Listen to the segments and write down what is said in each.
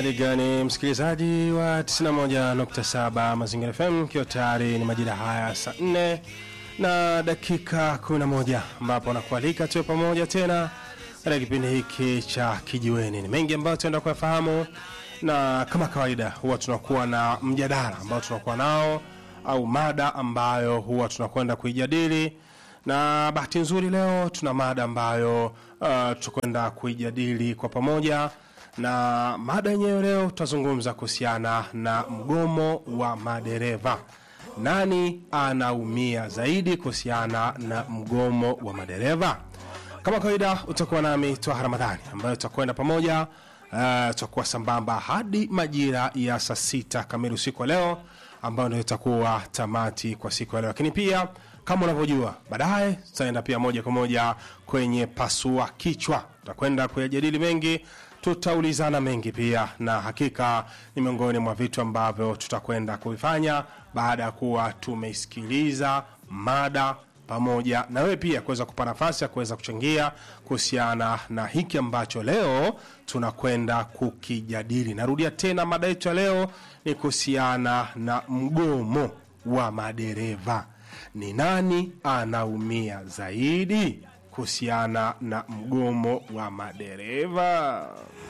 Hali gani msikilizaji wa 91.7 Mazingira FM, ikiwa tayari ni majira haya saa 4 na dakika 11 ambapo nakualika tuwe pamoja tena katika kipindi hiki cha Kijiweni. Ni mengi ambayo tunaenda kuyafahamu, na kama kawaida huwa tunakuwa na mjadala ambao tunakuwa nao au mada ambayo huwa tunakwenda kuijadili na bahati nzuri leo tuna mada ambayo uh, tutakwenda kuijadili kwa pamoja na mada yenyewe leo tutazungumza kuhusiana na mgomo wa madereva nani anaumia zaidi kuhusiana na mgomo wa madereva kama kawaida utakuwa nami twaha ramadhani ambayo tutakwenda pamoja uh, tutakuwa sambamba hadi majira ya saa sita kamili usiku wa leo ambayo ndio itakuwa tamati kwa siku ya leo lakini pia kama unavyojua baadaye tutaenda pia moja kwa moja kwenye pasua kichwa tutakwenda kuyajadili mengi tutaulizana mengi pia na hakika ni miongoni mwa vitu ambavyo tutakwenda kuvifanya baada ya kuwa tumeisikiliza mada pamoja na wewe pia kuweza kupa nafasi ya kuweza kuchangia kuhusiana na hiki ambacho leo tunakwenda kukijadili narudia tena mada yetu ya leo ni kuhusiana na mgomo wa madereva ni nani anaumia zaidi kuhusiana na mgomo wa madereva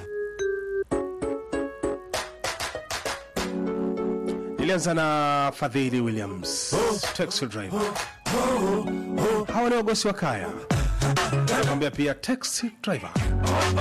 ilianza na fadhili williams taxi driver hawa ni wagosi wa kaya nakwambia pia taxi driver